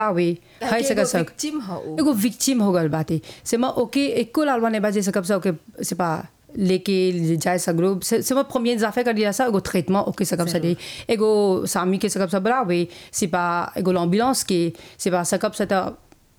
आवे हाई सका सक victim ह उ। एगो विक्टिम हो गल बाटे से म ओके एको लालवा ने बाजे सकब सा ओके से पा लेके जाए सगरो से से म प्रीमियर जाफे कर दिया सा एगो ट्रीटमेंट ओके सकब सा दे एगो सामी के सकब सा बरावे से पा एगो एम्बुलेंस के से पा सकब सा त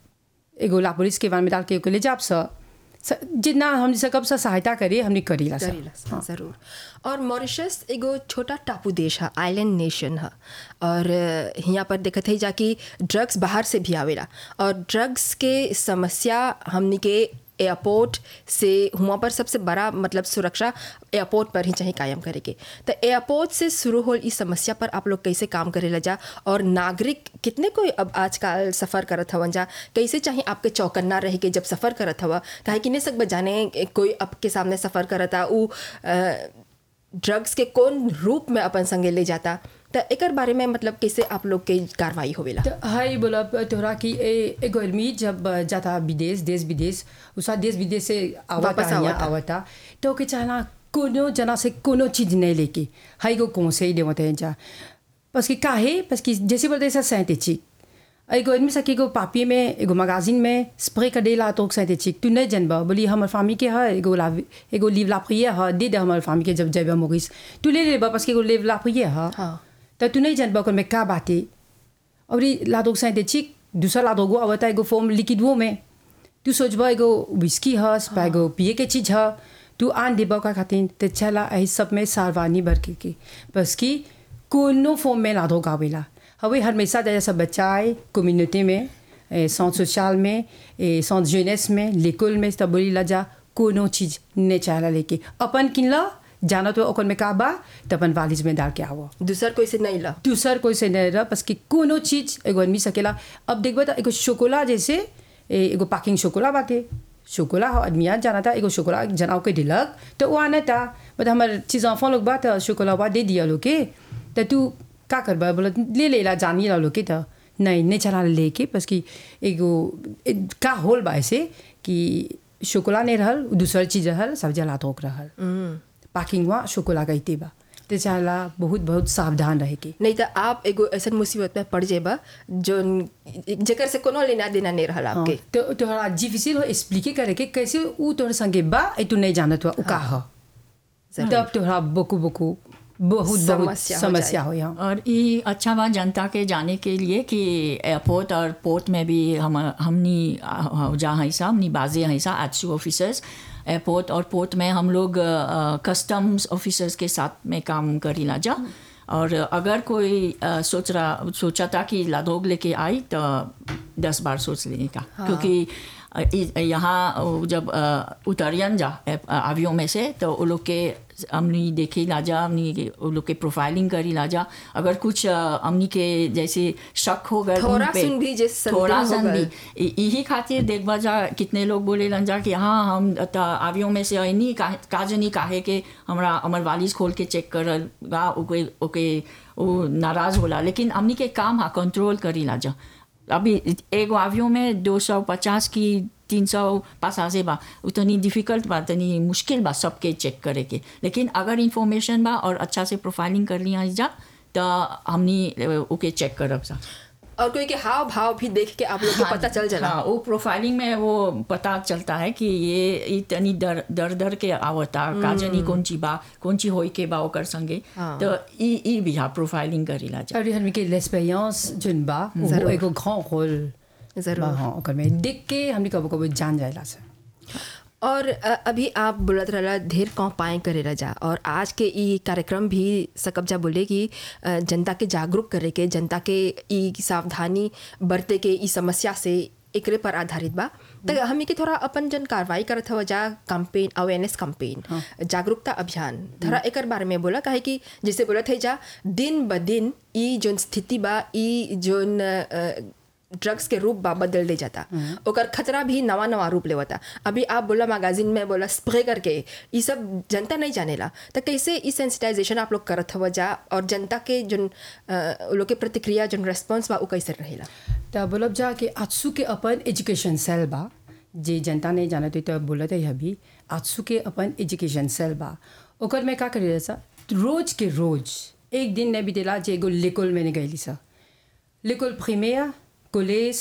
एगो ला पुलिस के वान में डाल के ओके ले जाब सा स- जितना हम सकब सा सहायता करे हमने करीला सा करेला ज़रूर और मॉरिशस एगो छोटा टापू देश है आइलैंड नेशन है और यहाँ पर देखत है जाकि ड्रग्स बाहर से भी आवेला और ड्रग्स के समस्या हमनी के एयरपोर्ट से हुआ पर सबसे बड़ा मतलब सुरक्षा एयरपोर्ट पर ही चाहिए कायम करे के तो एयरपोर्ट से शुरू हो इस समस्या पर आप लोग कैसे काम करे जा और नागरिक कितने कोई अब आजकल सफ़र करत हवन जा कैसे चाहिए आपके चौकन्ना रह के जब सफ़र करत हवा काहे कि नहीं सकब जाने कोई आपके सामने सफ़र करता उ अ, ड्रग्स के कौन रूप में अपन संगे ले जाता तो एकर बारे में मतलब कैसे आप लोग के कार्रवाई होवेला तो हाई बोला तोहरा कि ए- एगो आदमी जब जाता विदेश देश विदेश उसका देश विदेश से आवता वापस यहाँ आवता। आवता तो ओके चाहना कोनो जना से कोनो चीज नहीं लेके हाई को कौन से ही देवते हैं जा बस कि काहे बस कि जैसे बोलते हैं सिंथेटिक एगो आदमी सके एगो पापी में एगो मगाजिन में स्प्रे कर देला तो सिंथेटिक तू नहीं जानबा बोली हमर फामी के है एगो ला एगो लीव ला प्रिय है दे दे हमर फामी के जब जेबा मोरिस तू ले लेबा बस कि एगो लीव ला प्रिय है हाँ। तो तू नहीं जानबा ओकर में का बाटे और ये लादोग सिंथेटिक दूसरा लादोगो आवता एगो फॉर्म लिक्विडो में तू सोचबा एगो विस्की हस पा एगो पिए के चीज ह तू आन देबा का खातिर तो चला एही सब में सारवानी बरके के बस कि कोनो फॉर्म में लादोग आवेला हवे हमेशा जैसा बच्चा आए कम्युनिटी में ए, centre सोशल में ए, centre jeunesse में l'école में तब बोली ला जा कोनो चीज नहीं चाहला लेके अपन किनला जाना तो ओकर में का बा तो अपन वालिज में डाल के आवो दूसर कोई से नहीं ला दूसर कोई से नहीं रहा बस कि कोनो चीज एगो आदमी सकेला अब देखबा तो एगो शोकोला जैसे ए, एगो पैकिंग शोकोला बाटे शोकोला हो आदमी आ जाना था एगो शोकोला जनाव के दिलक तो वो आना था बट हमारे चीज enfant लोग बात शोकोला बा दे दिया लोग के तो तू का करबा बोला ले ले ला जानी ला लोग के तो नहीं नहीं चला लेके बस कि एगो ए, का होल बा ऐसे कि शोकोला नहीं रहल दूसर चीज रहल सब जला तोक रहल पैकिंग हुआ शोकोला का इते बा तो चाहला बहुत बहुत सावधान रहे के नहीं तो आप एगो ऐसा मुसीबत में पड़ जेबा जो जेकर से कोनो लेना देना नहीं रहल आपके तो तोहरा डिफिसिल हो एक्सप्लिके करे के कैसे ऊ तोहर संगे बा ए तू नहीं जानत हुआ ऊ का ह तब तोहरा बकू बकू बहुत बहुत समस्या हो समस्या हो यहाँ और ये अच्छा बात जनता के जाने के लिए कि एयरपोर्ट और पोर्ट में भी हम हमनी जहाँ ऐसा हमनी बाजे हैं ऐसा एच ऑफिसर्स एयरपोर्ट और पोर्ट में हम लोग कस्टम्स ऑफिसर्स के साथ में काम करी ला जा और अगर कोई अ, सोच रहा सोचा था कि लादोग लेके आई तो दस बार सोच लेने का क्योंकि अ, इ- यहाँ वो जब अ, उतरियन जा आवियों में से तो वो लोग के हमनी देखी लाजा हमनी के- वो लोग के प्रोफाइलिंग करी लाजा अगर कुछ अ, हमनी के जैसे शक हो गए थोड़ा उन पे, सुन भी जे संदेह थोड़ा हो सुन गए। भी इ- यही खातिर देखबा जा कितने लोग बोले लन जा कि हाँ हम त आवियों में से नहीं का काजनी काहे के हमरा हमर वालिस खोल के चेक करगा ओके ओके वो नाराज होला लेकिन हमनी के काम हा कंट्रोल करी ला जा अभी एगो आवियों में दो सौ पचास की तीन सौ पासासे बा उतनी डिफिकल्ट बा तनी मुश्किल बा सबके चेक करे के लेकिन अगर इंफॉर्मेशन बा और अच्छा से प्रोफाइलिंग कर लिया जा तो हमनी ओके चेक करब सा और कोई के हाव भाव भी देख के आप लोग को पता चल जाला हाँ वो प्रोफाइलिंग में वो पता चलता है कि ये इतनी दर दर दर के आवता काजनी कौन ची बा कौन ची होई के बा ओकर संगे हाँ। तो ई ई भी हाँ प्रोफाइलिंग करीला जा और हमने के l'expérience जोन बा वो जरूर। एगो grand rôle जरूर। बा हाँ ओकर में देख के हमने कबो कबो जान जाएला से और अ, अभी आप बोलत रहला ढेर कौन पाए करेला जा और आज के ई कार्यक्रम भी सकब जा बोले कि अ, जनता के जागरूक करे के जनता के ई सावधानी बरते के ई समस्या से एकरे पर आधारित बा तो हमी के थोड़ा अपन जन कार्रवाई करत हवा जा कैंपेन अवेयरनेस कैंपेन जागरूकता अभियान थोड़ा एकर बारे में बोला काहे कि जैसे बोलत है जा दिन ब दिन ई जोन स्थिति बा ई जोन अ, ड्रग्स के रूप बा बदल दे जाता ओकर खतरा भी नवा नवा रूप लेवता अभी आप बोला मैगजीन में बोला स्प्रे करके ये सब जनता नहीं जानेला तो कैसे ई सेंसिटाइजेशन आप लोग करत हवा जा और जनता के जोन अ, उ लोग के प्रतिक्रिया जोन रेस्पॉन्स बा उ कैसे रहेला तो बोलब जा कि आजसू के अपन एजुकेशन सेल बा जे जनता नहीं जानत तो बोलत है अभी आजसू के अपन एजुकेशन सेल बा ओकर में का करे सा रोज के रोज एक दिन नहीं बीतेला जे एगो लेकोल में नहीं गईली सा लेकोल प्रीमियर कुले